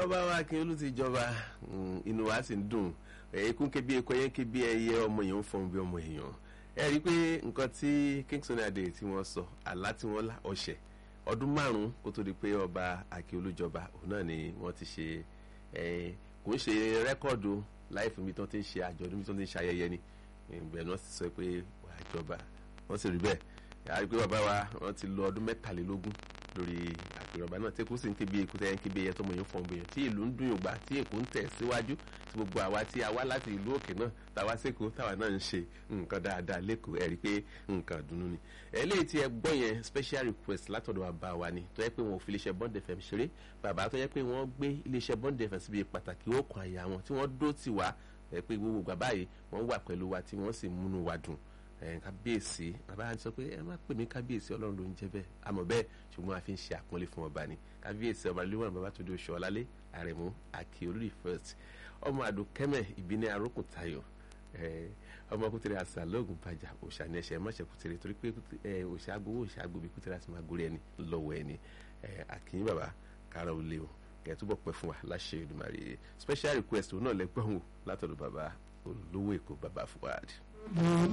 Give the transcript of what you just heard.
bàbá wa Akínyẹlú ti jọba inú wa sì ń dùn ẹ̀ẹ́kún ké bí eku ẹyẹ ké bí ẹyẹ ọmọ èèyàn ń fọhùn bí ọmọ èèyàn ẹ rí i pé nǹkan tí Kingston Adé tí wọ́n sọ àlá tí wọ́n lá ọ̀sẹ̀ ọdún márùn-ún kó tó di pé ọba Akínyẹlú jọba òun náà ni wọ́n ti ṣe kò ń ṣe rẹ́kọ̀dù láì fún mi tó ti ń ṣe àjọ̀dún mi tó ti ń ṣe ayẹyẹ ni ìgbẹ́ náà sì sọ pé wàá jọba wọ́n sì rí bẹ́ẹ̀ yàrá pé bàbá wa wọ́n ti lọ ọdún mẹ́tàlélógún lórí àpèrọ̀bá náà tí kò sì ń kébi èkó tẹ́yẹ ń kébi ẹyẹ tọmọ yẹn fọ́n bẹ́yẹn tí ìlú ń dún yògbà tí èkó ń tẹ̀ síwájú tí gbogbo àwa tí a wá láti ìlú òkè náà táwa sẹ́kọ̀ọ́ táwa náà ń ṣe nǹkan dáadáa lẹ́kọ̀ọ́ ẹ̀rí pé nǹkan dùnú ni. eléyìí tí ẹ gbọ́ yẹn special request látọ̀dọ̀ bàbá wa ni tó yẹ pé wọn ò fi iléeṣẹ́ Bond FM ṣeré bàbá tó yẹ pé wọ́n gbé iléeṣẹ́ Bond FM síbi pàtàkì ó kan àyà wọn tí wọ́n dó tì wá ẹ pé gbogbo bàbá yìí wọ́n wà pẹ̀lú wa tí wọ́n sì múnú wa dùn kábíyèsí bàbá yẹn sọ pé ẹ má pè mí kábíyèsí ọlọ́run ló ń jẹ́ bẹ́ẹ̀ àmọ́ bẹ́ẹ̀ ṣùgbọ́n a fi ń ṣe àpọ́nlé fún ọba ni kábíyèsí ọba lóhùn bàbá tó di oṣù ọ̀lálé àrẹ̀mú Akíolú first ọmọ àdùnkẹ́mẹ̀ ìbíní arókùn tayọ̀ ọmọ kútẹrẹ àṣà lóògùn bàjá òṣà ní ẹsẹ mọṣẹ kútẹrẹ torí pé òṣà agbowó òṣà agbóbi kútẹrẹ àti máa gorí ẹni lọ́wọ́ ẹni àkìyìn bàbá kára ò lé o kẹ túbọ̀ pẹ́ fún wa láṣẹ Èdùmàrè special request òun náà lẹ́gbọ̀n wò látọ̀dọ̀ bàbá olówó èkó bàbá Fuad.